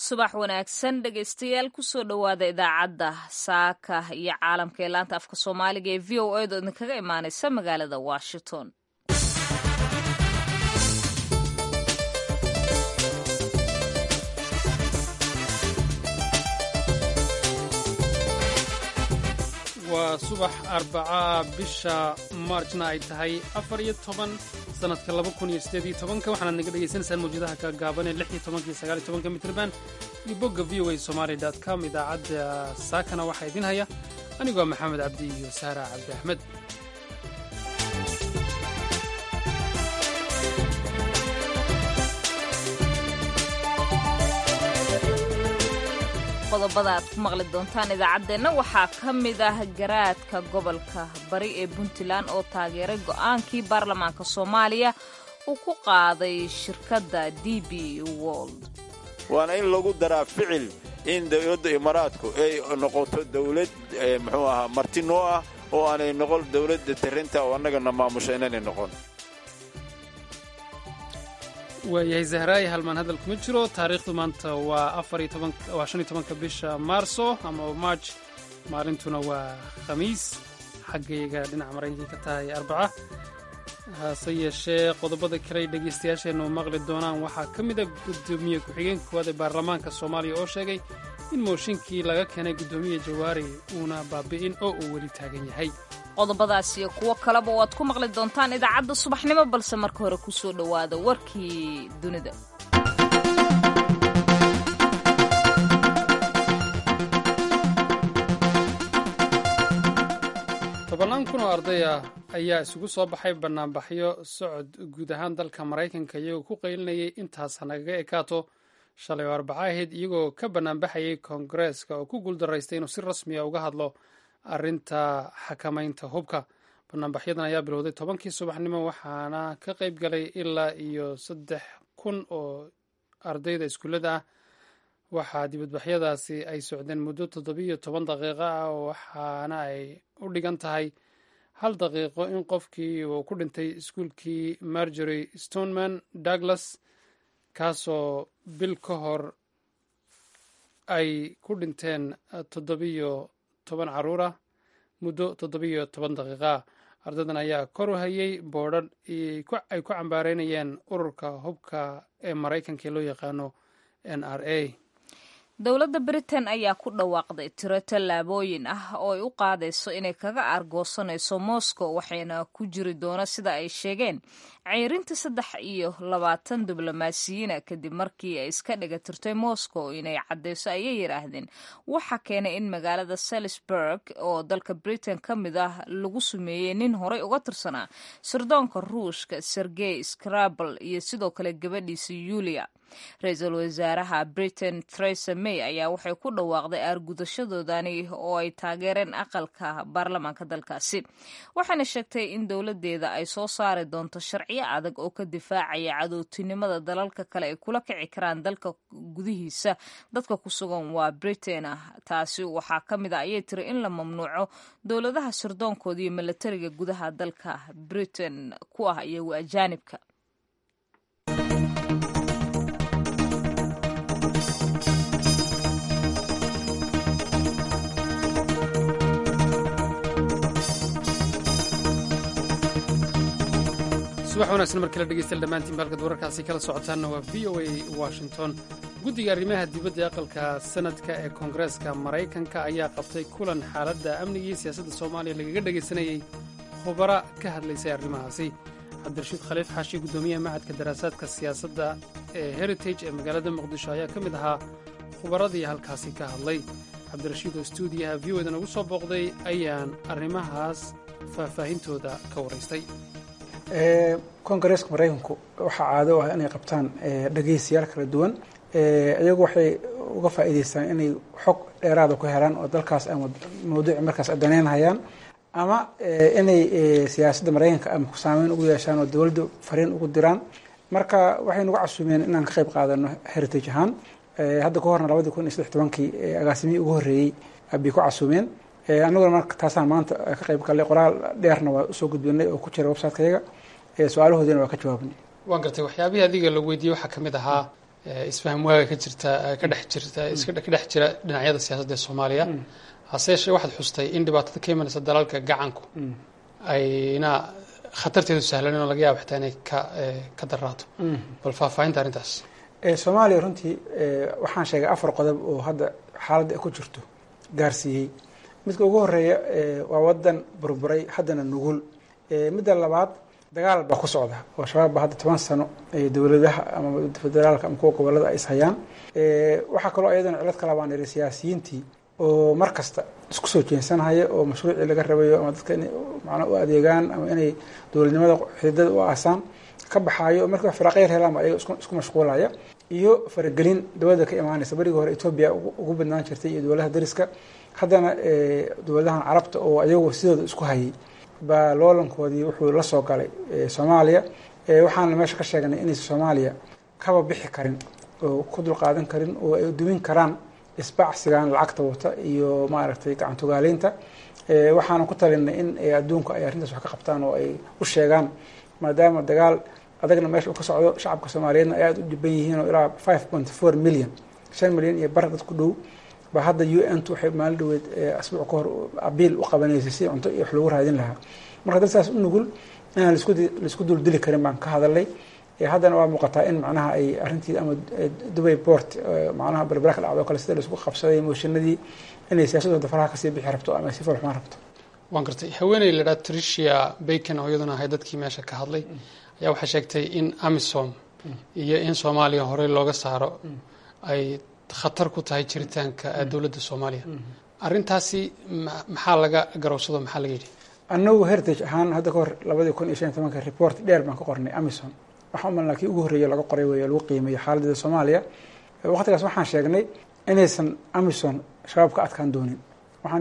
subax wanaagsan dhegaystayaal kusoo dhowaada idaacadda saaka iyo caalamka ee laanta afka soomaaliga ee v o a do idinkaga imaanaysa magaalada washington waa subax arbacaa bisha maarjna ay tahay afar iyo toban sanadka laba kun iyo sideed iyo tobanka waxaanaad naga dhegaysanaysaan mawjadaha gaagaaban ee lix iyo tobanka iyo sagaal iyo tobanka mitrban iyo bogga v o a somaali dot com idaacadda saakana waxaa idin haya anigoo maxamed cabdi iyo saara cabdi axmed qodobada aad ku maqli doontaan idaacaddeenna waxaa ka mid ah garaadka gobolka bari ee puntland oo taageeray go'aankii baarlamaanka soomaaliya uu ku qaaday shirkadda d b wold waana in lagu daraa ficil in dowladda imaaraadku ay noqoto dawlad muxuu ahaa marti noo ah oo aanay noqon dawladda tarinta oo annagana maamusha inaanay noqon waayahay zahraayi halmaan hadal kuma jiro taariikhdu maanta waa waa shan iyo tobanka bisha maarso ama marj maalintuna waa khamiis xaggayga dhinaca maraykanka ka tahay arbaca hase yeeshee qodobada kale ay dhegaystayaasheennu maqli doonaan waxaa ka mid a guddoomiye ku-xigeenka koowaad ee baarlamaanka soomaaliya oo sheegay in mooshinkii laga keenay guddoomiye jawaari uuna baabi'in oo uu weli taagan yahay qodobadaas iyo kuwo kaleba waad ku maqli doontaan idaacadda subaxnimo balse marka hore ku soo dhowaada warkii dunida tobannaan kun oo arday ah ayaa isugu soo baxay bannaanbaxyo socod guud ahaan dalka maraykanka iyagoo ku qaylinayay intaas hanagaga ekaato shalay oo arbaca ahayd iyagoo ka bannaanbaxayay koongareeska oo ku guuldaraystay inuu si rasmiya uga hadlo arrinta xakamaynta hubka banaanbaxyadan ayaa bilowday tobankii subaxnimo waxaana ka qayb galay ilaa iyo saddex kun oo ardayda iskuullada ah waxaa dibadbaxyadaasi ay socdeen muddo toddobiyo toban daqiiqo ah waxaana ay u dhigan tahay hal daqiiqo in qofkii uu ku dhintay iskuulkii margery stoneman douglas kaasoo bil ka hor ay ku dhinteen toddobiyo toban carruur ah muddo toddobiyo toban daqiiqaa ardaydan ayaa kor u hayay boodhadh ay ku cambaareynayeen ururka hubka ee maraykanka ee loo yaqaano n r a dowladda britain ayaa ku dhawaaqday tiro tallaabooyin ah oo ay u qaadayso inay kaga aargoosanayso moscow waxayna ku jiri doona sida ay sheegeen ceyrinta saddex iyo labaatan diblomaasiyiina kadib markii ay iska dhiga tirtay moscow inay caddeyso ayay yidhaahdeen waxa keenay in magaalada salisburg oo dalka britain ka mid ah lagu sumeeyey nin horey uga tirsanaa sirdoonka ruushka sergey scrabel iyo sidoo kale gabadhiisa yulia ra-iisul wasaaraha britain theresa may ayaa waxay ku dhawaaqday aargudashadoodani oo ay taageereen aqalka baarlamaanka dalkaasi waxayna sheegtay in dowladeeda ay soo saari doonto sharciyo adag oo ka difaacaya cadowtinimada dalalka kale ay kula kici karaan dalka gudihiisa dadka ku sugan waa britain ah taasi waxaa ka mid a ayay tiri in la mamnuuco dowladaha sirdoonkooda iyo milatariga gudaha dalka britain ku ah iyagu ajaanibka subax wanaagsan markala dhegeystayaal dhammaantiin halkaad wararkaasi kala socotaanna waa v o a washington guddiga arrimaha dibadda ee aqalka sanadka ee koongareeska maraykanka ayaa qabtay kulan xaaladda amnigii siyaasadda soomaaliya lagaga dhegaysanayey khubara ka hadlaysay arrimahaasi cabdirashiid khaliif xaashi guddoomiyaha macadka daraasaadka siyaasadda ee heritage ee magaalada muqdisho ayaa ka mid ahaa khubaradii halkaasi ka hadlay cabdirashiid oo stuudiyaha v o da nagu soo booqday ayaan arrimahaas faahfaahintooda ka waraystay kongareeska maraykanku waxaa caado u ah inay qabtaan dhegeystayaal kala duwan iyagu waxay uga faa'iideystaan inay xog dheeraada ku helaan oo dalkaas ama mawduuci markaas daneynhayaan ama inay siyaasadda maraykanka ama saameyn ugu yeeshaan oo dowladda fariin ugu diraan marka waxay nagu casuumeen inaan ka qayb qaadano heritage ahaan hadda ka horna labadii kun iyo saddex tobankii agaasimihii ugu horreeyey bay ku casuumeen annaguna marka taasaan maanta ka qayb gallay qoraal dheerna waa usoo gudbinay oo ku jira websitekayaga su-aalahoodiina waa ka jawaabnay waan gartay waxyaabihii adiga la weydiiyey waxaa ka mid ahaa isfaham waaga ka jirta ka dhex jirta ka dhex jira dhinacyada siyaasadda ee soomaaliya hase yeeshee waxaad xustay in dhibaatada ka imanaysa dalalka gacanku ayna khatarteedu sahlanin oo laga yaabo xitaa inay ka ka daraato bal faahfaahinta arrintaas soomaaliya runtii waxaan sheegay afar qodob oo hadda xaaladda ay ku jirto gaarsiiyey midka ugu horeeya waa wadan burburay haddana nugul midda labaad dagaal baa ku socda oo shabaab baa hadda toban sano dowladaha ama federaalka ama kuwa gobolada ay ishayaan waxaa kaloo iyadana cilad kala baan ihi siyaasiyiintii oo mar kasta isku soo jeensanhaya oo mashruucii laga rabayo ama dadka inay macnaa u adeegaan ama inay dowladnimada xididada u aasaan ka baxaayo oo markii firaaqyar helaan ba ayaga isku mashquulaya iyo faragelin dowladda ka imaanaysa berigii hore etoobiya ugu badnaan jirtay iyo dowladaha dariska haddana dowladahan carabta oo ayagu sidooda isku hayay baa loolankoodii wuxuu la soo galay soomaaliya waxaana meesha ka sheegnay inaysa soomaaliya kaba bixi karin oo ku dulqaadan karin oo ay dumin karaan isbacsigan lacagta wata iyo maaragtay gacantogaaleynta waxaana ku talinay in adduunku ay arrintaas wax ka qabtaan oo ay u sheegaan maadaama dagaal adagna meesha uu ka socdo shacabka soomaaliyeedna ay aada u dhiban yihiin oo ilaa five point four million shan milyan iyo bar dad ku dhow ba hadda u n t waxay maalin dhaweed asbuuc ka hor abiil u qabanaysay si cunto iyo wax lagu raadin lahaa marka dad saas u nugul inaan lasku laisku duldili karin baan ka hadalay haddana waa muuqataa in macnaha ay arrintii ama dubay port macnaha berbera ka dhacdo o kale sida laisku qabsaday mooshinadii inay siyaasadooda faraha kasii bixi rabto ama si falxumaan rabto waan gartay haweeney la dhaha tricia bacon oo iyaduna ahay dadkii meesha ka hadlay ayaa waxay sheegtay in amisom iyo in soomaaliya horey looga saaro ay khatar ku tahay jiritaanka dowladda soomaaliya arrintaasi maxaa laga garowsado maxaa laga yidhi annagu heritage ahaan hadda ka hor labadii kun iyo shan iyo tobanka report dheer baan ka qornay amison waxaa umalnaa kii ugu horreeya laga qoray wey lagu qiimeeyo xaaladeeda soomaaliya waqtigaas waxaan sheegnay inaysan amison shabaab ka adkaan doonin waxaan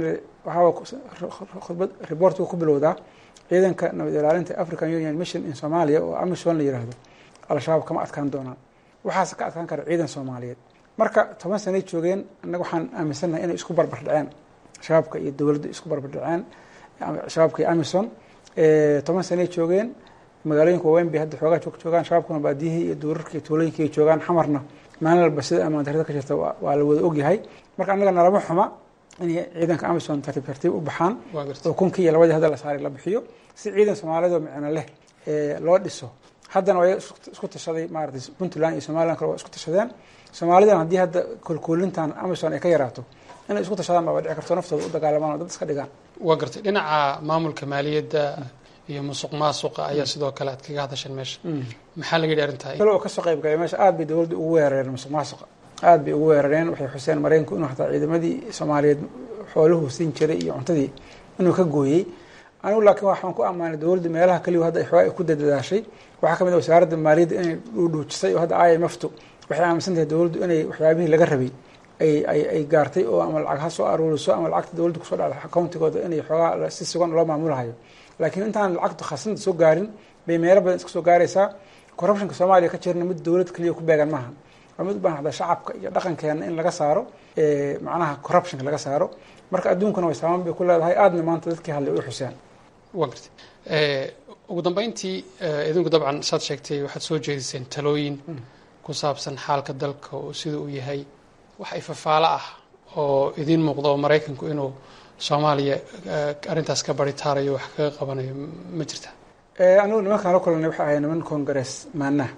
waxaa khudbad reportku ku bilowdaa ciidanka nabad ilaalinta african union mission in somalia oo amison la yiraahdo al-shabaab kama adkaan doonaan waxaase ka adkaan kara ciidan soomaaliyeed marka toban sanay joogeen annaga waxaan aaminsannahay inay isku barbar dhaceen shabaabka iyo dowladda isku barbar dhaceen shabaabka iyo amison toban sanay joogeen magaalooyinka waaweyn bay hadda xoogaa joog joogaan shabaabkuna baadiyihii iyo duurarka iyo tuulooyinka ay joogaan xamarna maalin walba sida amaan darrida ka jirta waa la wada ogyahay marka annaga nalama xuma inay ciidanka amison tartiib tartiib u baxaan oo kunkii iyo labadii hadda la saaray la bixiyo si ciidan soomaaliyeed oo micno leh loo dhiso haddana waa isku tashaday maaratay puntland iyo somaliland kale waa isku tashadeen soomaalidan haddii hadda kolkoolintan amison ay ka yaraato inay isku tashadaan baaba dhici karto naftooda u dagaalamaan oo dad iska dhigaan waa gartay dhinaca maamulka maaliyadda iyo musuq maasuqa ayaa sidoo kale aad kaga hadasheen meesha maxaa laga yidhi arrintaa kale oo kasoo qayb galay meesha aad bay dowladda ugu weerareen musuq maasuqa aad bay ugu weerareen waxay xuseen maraykanku inuu hataa ciidamadii soomaaliyeed xooluhu siin jiray iyo cuntadii inuu ka gooyey anigu laakiin waxaan ku ammaanay dowladda meelaha kaliya hadda xoogaa ay ku dadadaashay waxaa ka mid ah wasaaradda maaliyadda inay dhuudhuujisay oo hadda i m f tu waxay aaminsan tahay dowladdu inay waxyaabihii laga rabay ay ay ay gaartay oo ama lacag ha soo aruuriso ama lacagta dowladda kusoo dhacda accountigooda inay xoogaa si sugan loo maamulahayo laakiin intaan lacagtu khasnada soo gaarin bay meelo badan iska soo gaaraysaa corruptionka soomaaliya ka jirna mid dowlad keliya ku beegan maaha waa mid u baahan hadda shacabka iyo dhaqankeena in laga saaro macnaha corruptionka laga saaro marka adduunkuna way saaman bay ku leedahay aadna maanta dadkii hadlay u xuseen waa gartay ugu dambeyntii idinku dabcan saad sheegtay waxaad soo jeediseen talooyin ku saabsan xaalka dalka oo sida uu yahay wax ifafaalo ah oo idiin muuqda oo maraykanku inuu soomaaliya arrintaas ka baritaarayo wax kaga qabanayo ma jirta anigu nimankaan la kulanay waxay ahay niman congress maanaha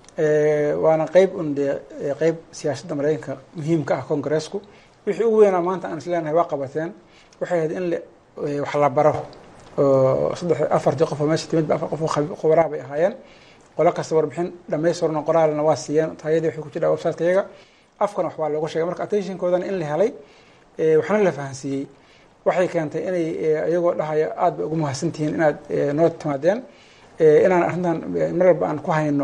waana qeyb un dee qeyb siyaasadda maraykanka muhiimka ah congressku wixii ugu weynaa maanta aan isleenahay waa qabateen waxay ahayd in wax la baro oo saddex afartii qof oo meesha timid ba afar qof oo khubaraha bay ahaayeen qolo kasta warbixin dhamaystirno qoraalna waa siiyeen taayadii waxay ku jiraa websiteka iyaga afkana wax baa looga sheegay marka attentionkoodana in la helay waxna la fahansiiyey waxay keentay inay iyagoo dhahaya aad bay ugu mahadsantihiin inaad noo timaadeen inaan arrintan mar walba aan ku hayno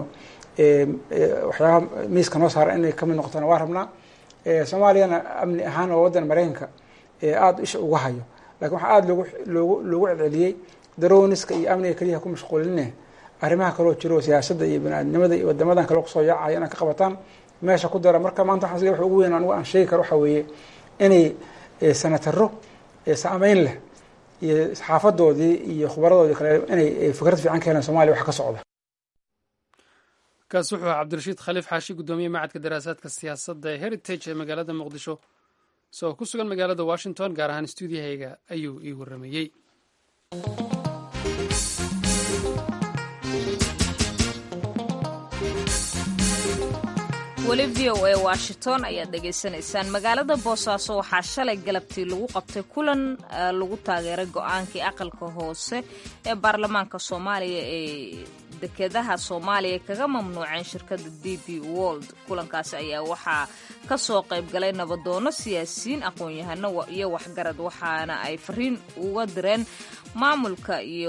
waxyaabaha miiska noo saara inay kamid noqotona waa rabnaa soomaaliyana amni ahaan oo waddan maraykanka aada isha uga hayo lakin waxaa aada loogu loogu loogu celceliyey daroniska iyo amniga keliyaha ku mashquuline arrimaha kaloo jiro siyaasadda iyo bani-aadnimada iyo wadamadan kale kusoo yaacaya inaan ka qabataan meesha ku dara marka maanta waxaa wax ugu weyn anigu aan sheegi karo waxaa weeye inay senataro saameyn leh iyo xaafadoodii iyo khubaradoodii kale inay fikrad fiican ka helaan soomaliya wax ka socda kaas wuxuu ahaa cabdirashiid khaliif xaashi guddoomiye macadka daraasaadka siyaasadda ee heritage ee magaalada muqdisho isagoo ku sugan magaalada washington gaar ahaan stuudiyahayga ayuu ii warramayey weli v o a washington ayaad dhegaysanaysaan magaalada boosaaso waxaa shalay galabtii lagu qabtay kulan lagu taageeray go-aankii aqalka hoose ee baarlamaanka soomaaliya ee dekedaha soomaaliya kaga mamnuuceen shirkadda d b wold kulankaasi ayaa waxaa ka soo qayb galay nabadoono siyaasiyiin aqoon-yahano iyo waxgarad waxaana ay fariin uga direen maamulka iyo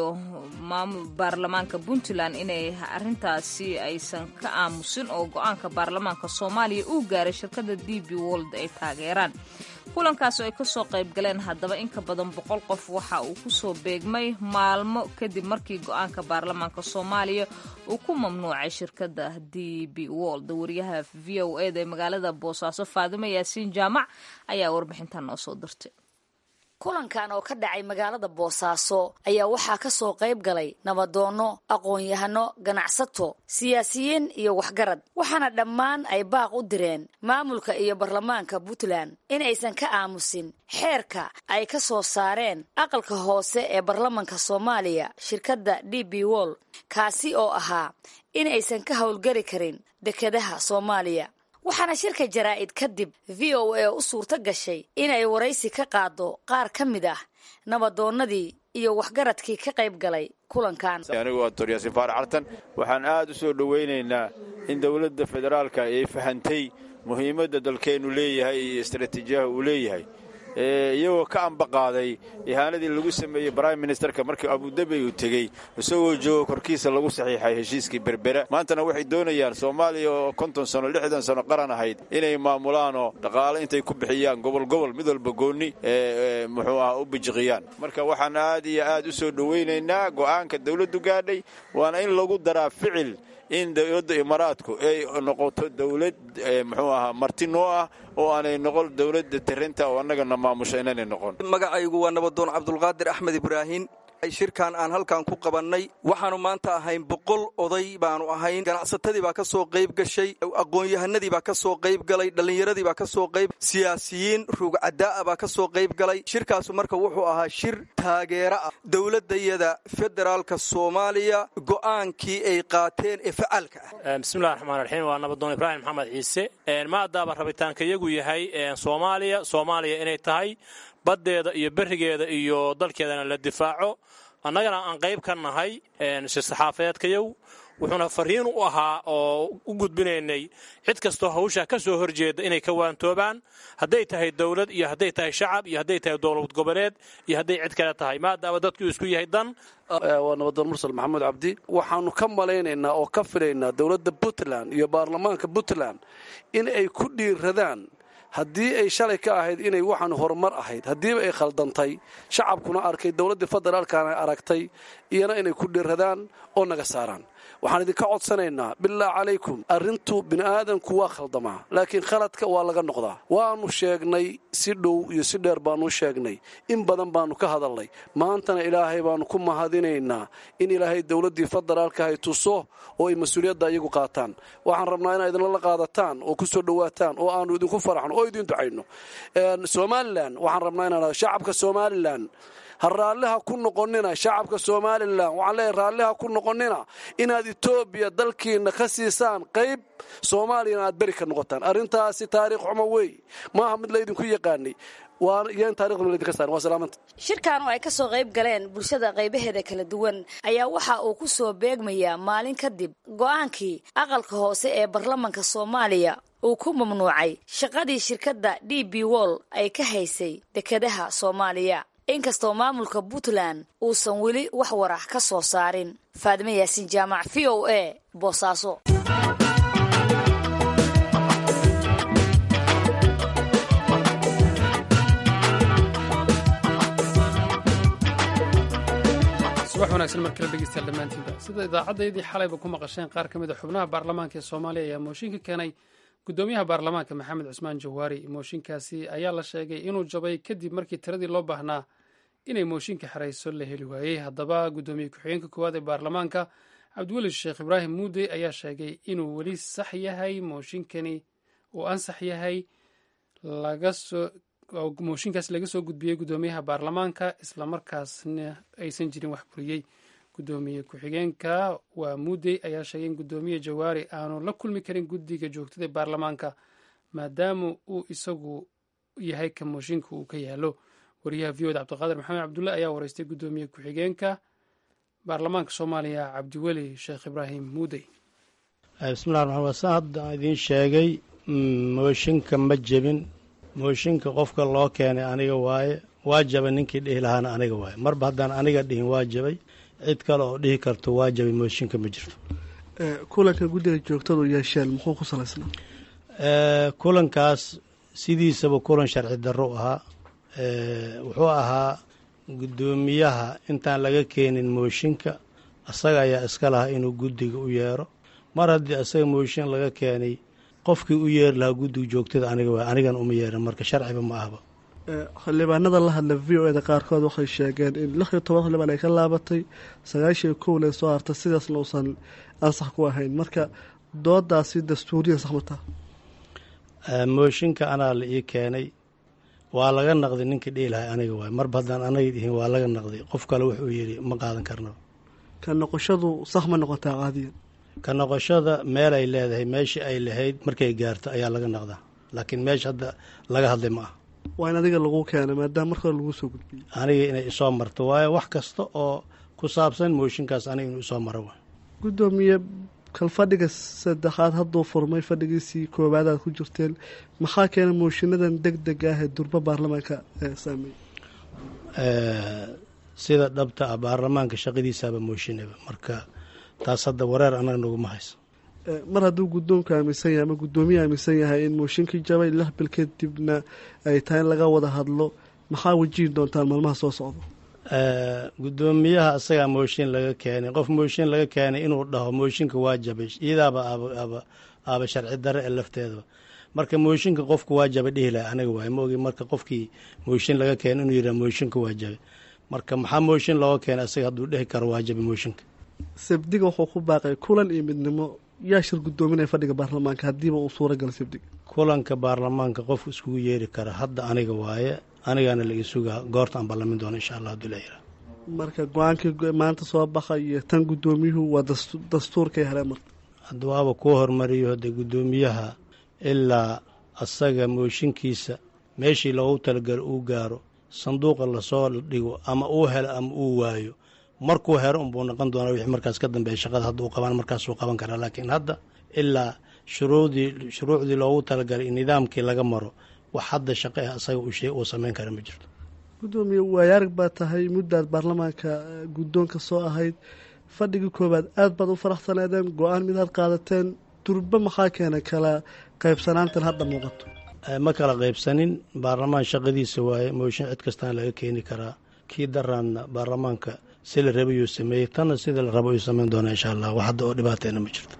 baarlamaanka puntland inay arintaasi aysan ka aamusin oo go-aanka baarlamaanka soomaaliya uu gaaray shirkadda d b wold ay taageeraan kulankaas oo ay kasoo qayb galeen haddaba in ka badan boqol qof waxa uu kusoo beegmay maalmo kadib markii go-aanka baarlamaanka soomaaliya uu ku mamnuucay shirkadda d b wold wariyaha v o eda ee magaalada boosaaso faadimo yaasiin jaamac ayaa warbixintan noo soo dirtay kulankan oo ka dhacay magaalada boosaaso ayaa waxaa ka soo qayb galay nabadoono aqoon-yahano ganacsato siyaasiyiin iyo waxgarad waxaana dhammaan ay baaq u direen maamulka iyo baarlamaanka puntland in aysan ka aamusin xeerka ay ka soo saareen aqalka hoose ee baarlamanka soomaaliya shirkadda d b wol kaasi oo ahaa in aysan ka howlgari karin dekedaha soomaaliya waxaana shirka jaraa'id kadib v o a u suurto gashay inay waraysi ka qaado qaar ka mid ah nabadoonnadii iyo waxgaradkii ka qayb galay kulankan anigu waa doctor yaasiin faarax cartan waxaan aad u soo dhowaynaynaa in dowladda federaalka ay fahantay muhiimadda dalkeennu leeyahay iyo istaraatiijiyaha uu leeyahay iyagoo ka ambaqaaday ihaanadii lagu sameeyey brime ministerka markii abudabi uu tegey isagoo joogo korkiisa lagu saxiixay heshiiskii berbera maantana waxay doonayaan soomaaliya oo konton sano lixdan sano qaran ahayd inay maamulaanoo dhaqaale intay ku bixiyaan gobol gobol mid walba goonni muxuu ah u bijiqiyaan marka waxaan aad iyo aad u soo dhowaynaynaa go'aanka dowladdu gaadhay waana in lagu daraa ficil in dowladda imaaraadku ay noqoto dowlad muxuu ahaa marti noo ah oo aanay noqon dowladda tirinta oo annagana maamusha inaanay noqon magacaygu waa nabadoon cabdulqaadir axmed ibraahin shirkan aan halkan ku qabannay waxaanu maanta ahayn boqol oday baanu ahayn ganacsatadii baa ka soo qayb gashay aqoon-yahanadii baa ka soo qayb galay dhallinyaradii baa ka soo qayb siyaasiyiin ruugcadaa'a baa ka soo qayb galay shirkaasu marka wuxuu ahaa shir taageero ah dowladdayada federaalka soomaaliya go'aankii ay qaateen ee facaalka ah bismillahi raxmaan raxiim waa nabadoon ibraahim maxamed ciise maadaaba rabitaanka yagu yahay soomaaliya soomaaliya inay tahay baddeeda iyo berigeeda iyo dalkeedana la difaaco annagana aan qayb ka nahay shir-saxaafeedkayow wuxuuna fariin u ahaa oo u gudbinaynay cid kastoo hawshaa ka soo horjeeda inay ka waantoobaan hadday tahay dowlad iyo hadday tahay shacab iyo hadday tahay dowlad goboleed iyo hadday cid kale tahay maadaama dadku isku yahay dan waa nabadoon mursal maxamuud cabdi waxaanu ka malaynaynaa oo ka filaynaa dowladda puntland iyo baarlamaanka puntland in ay ku dhiiradaan haddii ay shalay ka ahayd inay waxaan horumar ahayd haddiiba ay khaldantay shacabkuna arkay dowladdii federaalkana aragtay iyana inay ku dhiradaan oo naga saaraan waxaan idinka codsanaynaa billah calaykum arrintu bini'aadanku waa khaldamaa laakiin khaladka waa laga noqdaa waannu sheegnay si dhow iyo si dheer baannu sheegnay in badan baannu ka hadalnay maantana ilaahay baannu ku mahadinaynaa in ilaahay dowladdii federaalka hay tuso oo ay mas-uuliyadda iyagu qaataan waxaan rabnaa inaa idinla la qaadataan oo ku soo dhowaataan oo aannu idinku faraxno oo idiin ducayno somalilan waxaan rabnaa inaan shacabka somalilan ha raalliha ku noqonina shacabka somalilan waxaan leeyahay raalliha ku noqonina inaad etoobiya dalkiina ka siisaan qayb soomaaliyana aad beri ka noqotaan arrintaasi taariikh xumo wey maaha mid laydinku yaqaanay shirkan oo ay ka soo qayb galeen bulshada qaybaheeda kala duwan ayaa waxa uu ku soo beegmayaa maalin kadib go'aankii aqalka hoose ee baarlamanka soomaaliya uu ku mamnuucay shaqadii shirkadda d b wol ay ka haysay dekedaha soomaaliya inkastoo maamulka puntland uusan weli wax warax ka soo saarin faadime yaasiin jaamac v o a boosaaso subax wanaagsan mar kale dhegeystayaal dhammaantiinba sida idaacaddaydii xalayba ku maqasheen qaar ka mid a xubnaha baarlamaanka ee soomaaliya ayaa mooshinka keenay guddoomiyaha baarlamaanka maxamed cusmaan jawaari mooshinkaasi ayaa la sheegay inuu jabay kadib markii tiradii loo baahnaa inay mooshinka xerayso la heli waayey haddaba guddoomiye ku-xigeenka koowaad ee baarlamaanka cabdiweli sheekh ibraahim muudey ayaa sheegay inuu weli sax yahay mooshinkani uu ansax yahay mooshinkaas laga soo gudbiyey guddoomiyaha baarlamaanka islamarkaasna aysan jirin wax buriyey guddoomiye ku-xigeenka waa muudey ayaa sheegay in guddoomiye jawaari aanu la kulmi karin guddiga joogtada baarlamaanka maadaama uu isagu yahay ka mooshinka uu ka yaalo wariyaha v oda cabdiqaadir maxamed cabdulle ayaa wareystay guddoomiye ku-xigeenka baarlamaanka soomaaliya cabdiweli sheekh ibraahim muudey bismillahi raxmaan wasan hadda idiin sheegay mooshinka ma jebin mooshinka qofka loo keenay aniga waaye waa jabay ninkii dhihi lahaana aniga waaye marba haddaan aniga dhihin waa jabay cid kale oo dhihi karto waa jabay mooshinka ma jirto kulanka guddiga joogtadu yeesheen muxuu ku salaysnaa kulankaas sidiisaba kulan sharci darro ahaa wuxuu ahaa guddoomiyaha intaan laga keenin mooshinka asaga ayaa iska lahaa inuu guddiga u yeero mar haddii asaga mooshin laga keenay qofkii u yeeri lahaa guddiga joogtada aniga waay anigan uma yeerin marka sharciba ma ahba xildhibaanada la hadla v o eda qaarkood waxay sheegeen in lix iyo toban xildhibaan ay ka laabatay sagaashiyo kowle soo hartay sidaasna uusan ansax ku ahayn marka doodaasi dastuuriyan saxmataa mooshinka anaa la ii keenay waa laga naqday ninkii dhihi lahay aniga waay marba haddaan anaga dhihin waa laga naqday qof kale wuxuu yidhi ma qaadan karnaba ka noqoshadu sax ma noqotaa caadiyan ka noqoshada meel ay leedahay meeshii ay lahayd markay gaarto ayaa laga naqdaa laakiin meesha hadda laga hadlay ma ah waa in adiga lagu keenay maadaama marka hore laguu soo gudbiyey aniga inay isoo marto waayo wax kasta oo ku saabsan mooshinkaas aniga inuu isoo maro waay guddoomiye kal fadhiga saddexaad hadduu furmay fadhigiisii koowaad aad ku jirteen maxaa keena mooshiinadan deg deg ah ee durbo baarlamaanka saameeyey sida dhabta ah baarlamaanka shaqadiisaaba mooshinaba marka taas hadda wareer annaga naguma hayso mar hadduu guddoonku aaminsan yahay ama guddoomiye aaminsan yahay in mooshinkii jabay lix bil kadibna ay tahay in laga wada hadlo maxaa wajihi doontaan maalmaha soo socda guddoomiyaha asagaa mooshin laga keenay qof mooshin laga keenay inuu dhaho mooshinka waa jabay iyadaaba aaba sharci dare ee lafteedaba marka mooshinka qofku waa jabay dhihi lahay aniga waay ma ogi marka qofkii mooshin laga keenay inuu yidhaha mooshinka waa jabay marka maxaa mooshin looga keenay asaga hadduu dhehi karo waa jabay mooshinka sabdiga wuxuu ku baaqay kulan iyo midnimo yaa shir guddoominaya fadhiga baarlamaanka haddiiba uu suura gala sabdiga kulanka baarlamaanka qofku iskugu yeeri kara hadda aniga waaye anigaana la isugaa goorta aan ballamin doono insha allah haduu layiraa marka go-aankii maanta soo baxa iyo tan guddoomiyuhu waa dastuurkay heleen marka hadda waaba kuu hormariyo hadde guddoomiyaha ilaa asaga mooshinkiisa meeshii loogu talagalo uu gaaro sanduuqa lasoo dhigo ama uu helo ama uu waayo markuu hero unbuu noqon doonaa wixii markaas ka dambeeya shaqada hadduu qabaan markaasuu qaban karaa laakiin hadda ilaa shuruudii shuruucdii loogu talagalay nidaamkii laga maro wax hadda shaqo ah asaga uu samayn kara ma jirto guddoomiye waayaarag baa tahay muddaad baarlamaanka guddoonka soo ahayd fadhigii koowaad aad baad u faraxsaneedeen go-aan midaad qaadateen durba maxaa keenay kala qaybsanaantan hadda muuqato ma kala qaybsanin baarlamaan shaqadiisa waaye mooshin cid kastaan laga keeni karaa kii daraanna baarlamaanka si la rabayuu sameeyey tanna sida la rabo ayuu samayn doonaa insha allah wax hadda oo dhibaateena ma jirto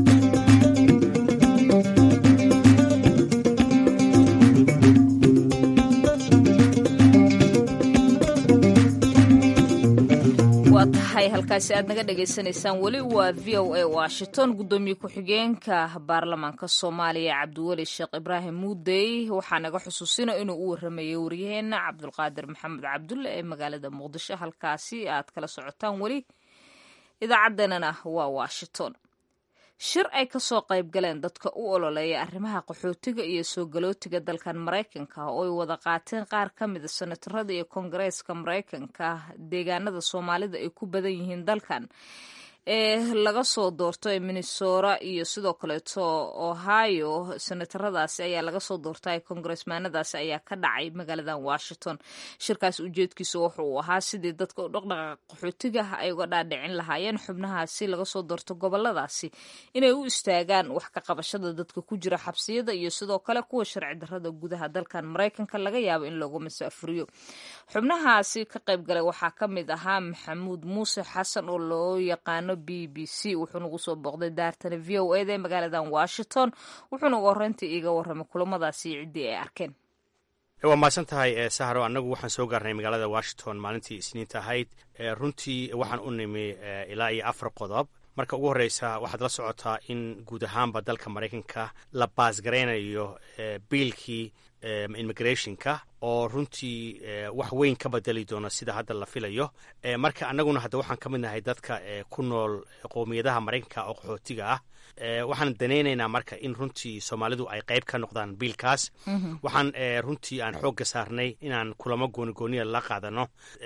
waa tahay halkaasi aad naga dhagaysanaysaan weli waa v o a washington guddoomiye ku-xigeenka baarlamaanka soomaaliya cabdiweli sheekh ibraahim muudey waxaa naga xusuusina inuu u waramayay waryaheena cabdulqaadir maxamed cabdulle ee magaalada muqdisho halkaasi aad kala socotaan weli idaacaddeenana waa washington shir ay ka soo qayb galeen dadka u ololeeya arrimaha qaxootiga iyo soo galootiga dalkan maraykanka oo ay wada qaateen qaar ka mida senatarada iyo koongareeska maraykanka deegaanada soomaalida ay ku badan yihiin dalkan ee laga soo doorto ee minnesota iyo sidoo kaleeto ohio senataradaasi ayaa laga soo doortay kongaresmaanadaasi ayaa ka dhacay magaaladan washington shirkaas ujeedkiisa wuxuu ahaa sidii dadka u dhaqdhaqaaqa qaxootiga ay uga dhaadhicin lahaayeen xubnahaasi laga soo doorto goboladaasi inay u istaagaan wax ka qabashada dadka ku jira xabsiyada iyo sidoo kale kuwa sharci darrada gudaha dalkan maraykanka laga yaabo in loogu masaafuriyo xubnahaasi ka qayb galay waxaa ka mid ahaa maxamuud muuse xasan oo loo yaqaano b b c wuxuu nagu soo booqday daartana v o eda ee magaaladan washington wuxuuna ugu horreyntii iiga warramay kulamadaasi ciddii ay arkeen waa mahadsan tahay sahro annagu waxaan soo gaarnay magaalada washington maalintii isniinta ahayd runtii waxaan u nimi ilaa iyo afar qodob marka ugu horreysa waxaad la socotaa in guud ahaanba dalka maraykanka la baasgaraynayo biilkii immigrationka oo runtii wax weyn ka bedeli doona sida hadda la filayo marka annaguna hadda waxaan ka mid nahay dadka ku nool qowmiyadaha maraykanka oo qaxootiga ah waxaan danaynaynaa marka in runtii soomaalidu ay qayb ka noqdaan biilkaas waxaan runtii aan xoogga saarnay inaan kulamo goonigooniya la qaadano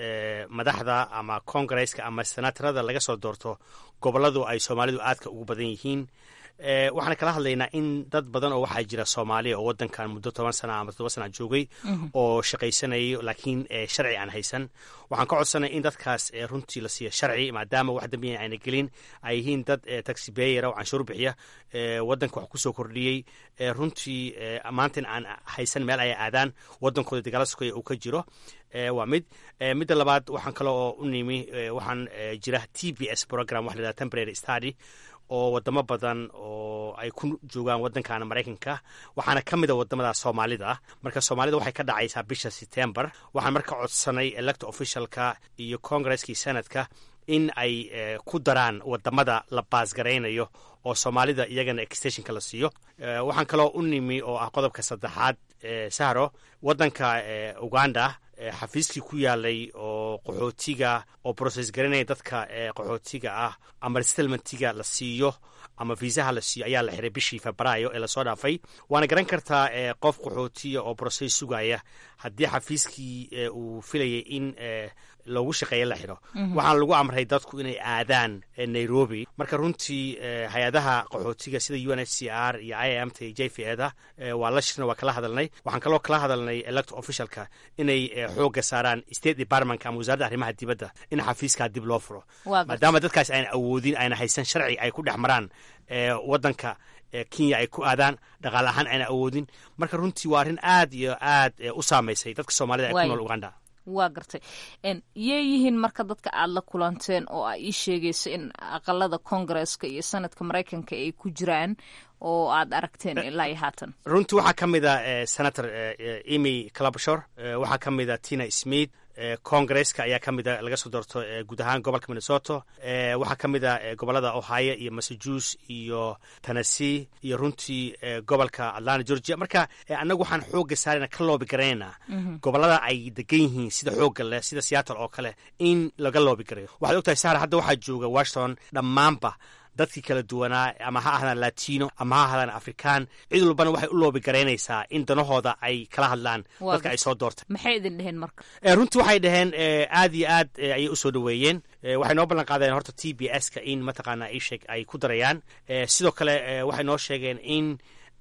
madaxda ama kongareska ama senatarada laga soo doorto gobolladu ay soomaalidu aadka ugu badan yihiin waxaan kala hadlaynaa in dad badan oo waxaa jira soomaaliya oo wadankan muddo toban sana ama toddoba sana joogay oo shaqaysanayo laakiin sharci aan haysan waxaan ka codsanay in dadkaas runtii la siiya sharci maadaama wax dambiya ayna gelin ay yihiin dad taxi beyera oo canshuur bixiya wadanka wax kusoo kordhiyey runtii maantan aan haysan meel ay aadaan wadankooda dagaala sukaya uu ka jiro waa mid midda labaad waxaan kale oo u nimi waxaan jira t b s program wax la yidhaha temporary study oo wadamo badan oo ay ku joogaan wadankan maraykanka waxaana ka mid a wadamada soomaalida marka soomaalida waxay ka dhacaysaa bisha september waxaan marka codsanay elect officialka iyo congaresskii senadka in ay ku daraan wadamada la baasgaraynayo oo soomaalida iyagana extensionka la siiyo waxaan kaloo u nimi oo ah qodobka saddexaad sahro wadanka uganda xafiiskii ku yaalay oo qaxootiga oo broses garanaya dadka qaxootiga ah ama resettlementiga la siiyo ama viisaha la siiyo ayaa la xiray bishii febraayo ee lasoo dhaafay waana garan kartaa qof qaxootiya oo broses sugaya haddii xafiiskii uu filayay in loogu shaqeeya la xidho waxaana lagu amray dadku inay aadaan nairobi marka runtii hay-adaha qaxootiga sida u n h c r iyo i m t j v eda waa la shirna waa kala hadalnay waxaan kaloo kala hadalnay elect officialka inay xoogga saaraan state departmentka ama wasaaradda arrimaha dibadda in xafiiskaa dib loo furo maadaama dadkaas ayna awoodin ayna haysan sharci ay ku dhex maraan wadanka kenya ay ku aadaan dhaqaale ahaan ayna awoodin marka runtii waa arrin aad iyo aad u saamaysay dadka soomaalida ee ku nool uganda waa gartay yee yihiin marka dadka aad la kulanteen oo a ii sheegayso in aqalada kongareska iyo sanadka maraykanka ay ku jiraan oo aad aragteen ilaa iyo haatan runtii waxaa ka mid a senator emy clabshor waxaa ka mid a tina smith congareska ayaa ka mida laga soo doorto guud ahaan gobolka minnesota waxaa ka mid a gobolada ohio iyo massachusetts iyo tennessee iyo runtii gobolka atlanta georgia marka annagu waxaan xoogga saarayna ka loobi garaynaynaa gobolada ay degan yihiin sida xoogga leh sida seattle oo kale in laga loobi garayo waxaad ogtahay sahar hadda waxaa jooga washington dhammaanba dadkii kala duwanaa ama ha ahdaan latino ama ha ahdaan afrikaan cid walbana waxay u loobi garaynaysaa in danahooda ay kala hadlaan dadka ay soo doortay maxay idin dheheen marka runtii waxay dhaheen aad iyo aad ayay usoo dhoweeyeen waxay noo ballan qaadeen horta t b s ka in mataqaanaa isheg ay ku darayaan sidoo kale waxay noo sheegeen in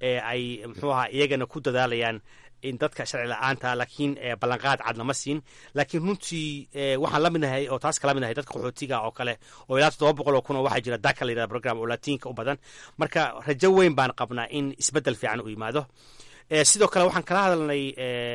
ay muxuu ahaa iyagana ku dadaalayaan in dadka sharci la-aanta laakiin ballanqaad cad lama siin laakiin runtii waxaan la midnahay oo taas kala midnahay dadka qaxootiga oo kale oo ilaa toddoba boqol oo kun oo waxaa jira daka la yidhahda program oo latiinka u badan marka rajo weyn baan qabnaa in isbeddel fiican u yimaado sidoo kale waxaan kala hadalnay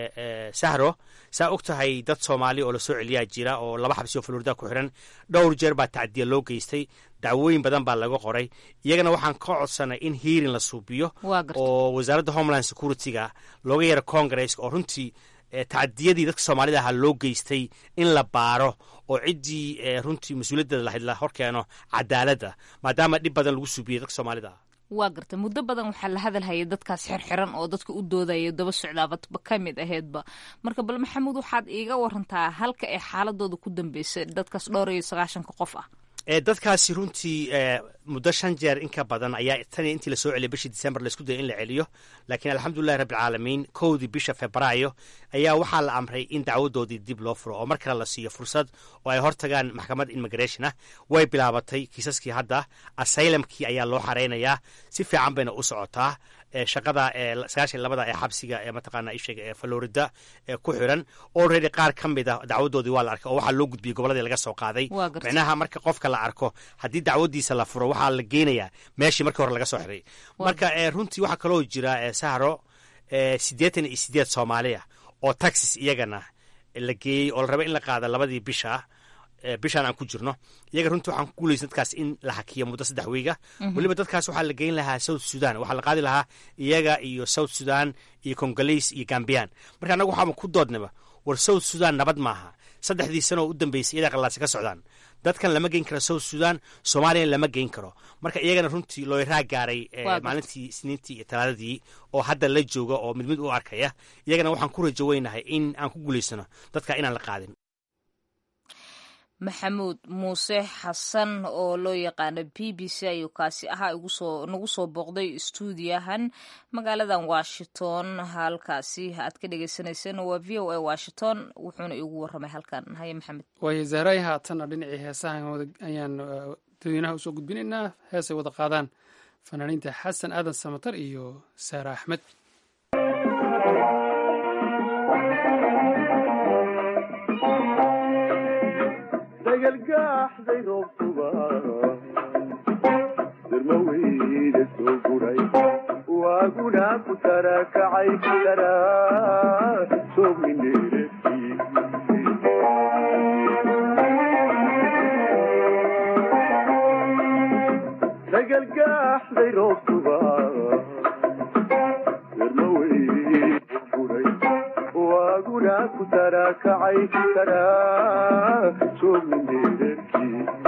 sahro saa og tahay dad soomaali oo lasoo celiyaa jira oo laba xabsi oo florida ku xiran dhowr jeer baa tacdiya loo geystay dacwooyin badan baa laga qoray iyagana waxaan ka codsanay in hiirin la suubiyo oo wasaaradda homeland security-ga looga yeero congaresska oo runtii tacdiyadii dadka soomaalida ahaa loo geystay in la baaro oo ciddii runtii mas-uuliyaddeeda lahayd la horkeeno cadaaladda maadaama dhib badan lagu suubiyey dadka soomaalida ah waa garta muddo badan waxaa la hadalhayay dadkaas xirxiran oo dadka u doodaya daba socdaababa ka mid aheedba marka bal maxamuud waxaad iiga warantaa halka ay xaaladooda ku dambeysay dadkaas dhowr iyo sagaashanka qof ah dadkaasi runtii muddo shan jeer in ka badan ayaa tan intii lasoo celiyay bishii december laisku dayay in la celiyo laakiin alxamdulilahi rabbilcaalamiin kowdii bisha febraayo ayaa waxaa la amray in dacwadoodii dib loo furo oo mar kale la siiyo fursad oo ay hortagaan maxkamad immigration ah way bilaabatay kiisaskii hadda asylumkii ayaa loo xareynayaa si fiican bayna u socotaa shaqada sagaashan labada ee xabsiga ee mataqaana isheega ee florida ee ku xiran already qaar ka mid a dacwadoodii waa la arkay oo waxaa loo gudbiyey goboladii laga soo qaaday micnaha marka qofka la arko haddii dacwadiisa la furo waxaa la geenayaa meeshii markii hore laga soo xiray marka runtii waxaa kaloo jira sahro siddeetan iyo sideed soomaaliya oo taxis iyagana la geeyey oo la raba in la qaada labadii bisha bishaan aan ku jirno iyaga runtii waxaan ku guulaysa dadkaas in la hakiyo muddo saddex wiiga weliba dadkaas waxaa la geyn lahaa south sudan waxaa la qaadi lahaa iyaga iyo south sudan iyo congolese iyo gambiyan marka annagu waxaaba ku doodnaba war south sudan nabad maaha saddexdii sano oo u dambeysay iyadaa qallaasi ka socdaan dadkan lama geyn karo south sudan soomaaliyana lama geyn karo marka iyagana runtii looyraa gaaray maalintii isniintii iyo talaadadii oo hadda la jooga oo mid mid u arkaya iyagana waxaan ku rajo weynahay in aan ku guulaysano dadka inaan la qaadin maxamuud muuse xasan oo loo yaqaano b b c ayuu kaasi ahaa nagu soo booqday stuudiyahan magaaladan washington halkaasi aad ka dhegeysaneyseen waa v o a washington wuxuuna iigu waramay halkan haye maxamed waayo zahray haatanna dhinacii heesaha ayaan dadweynaha usoo gudbinaynaa heesay wada qaadaan fanaaniinta xasan aadan samatar iyo saare axmed dagalgaaxday roobtuba darmaweyda soo guray waaguna ku tarakacay daraa soogmineereti dagalgaaxday roobtuba darmaweyda guray waaguna ku tarakacay daraa soogmineereti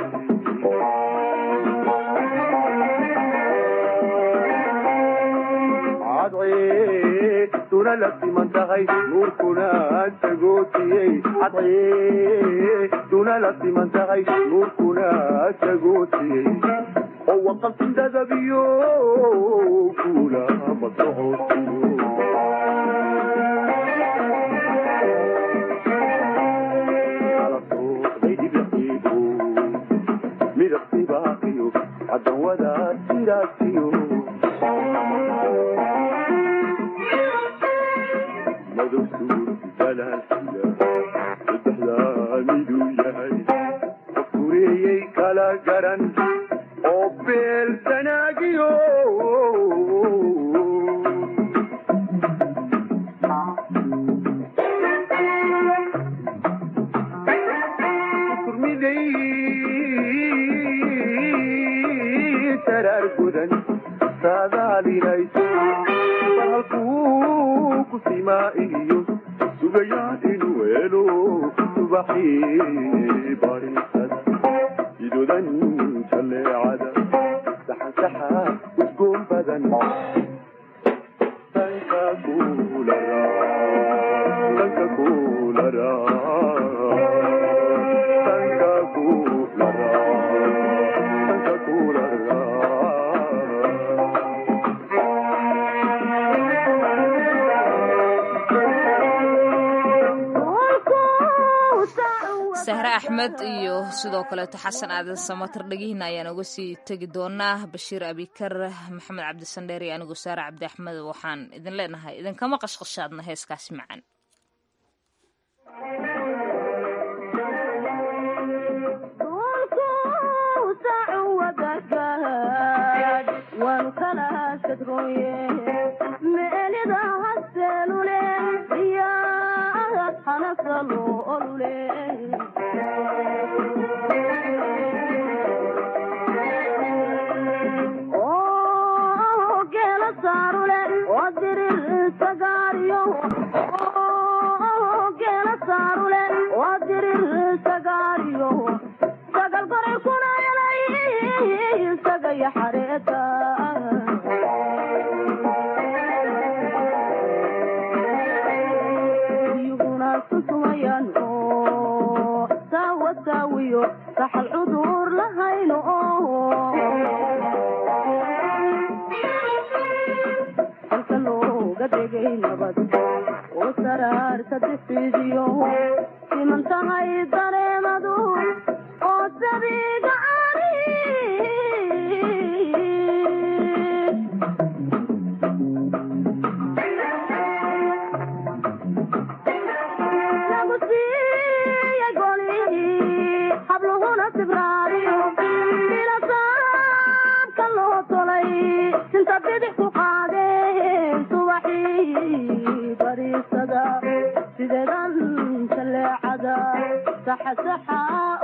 cadcee duna la siman tahay nuurkuna tagootiyey cadcee duna la siman tahay nuurkuna tagootiyey oo waqaltindadabiyo kula ma socotiyo midabtibaaqiyo cadawada siraasiyo madow suurti salaasila saddexdaa miduu yahay qofkureeyey kala garan oo beel sanaagiyo turmiday saraar gudan saadaalinayso bahalkuu ku simaa iyo sugayaan inuu helo subaxii barisada idodan jalleecada saxansaxa udgoon badan danka kulara danka kulara danka kulara danka kulara sahre axmed iyo sidoo kaleeto xasan aadan samatar dhegihiina ayaan uga sii tegi doonaa bashiir abikar maxamed cabdisandheer iyo anigoo saare cabdi axmed waxaan idin leenahay idinkama qashqashaadna heeskaasi macaan sideedan jaleecada saxa saxa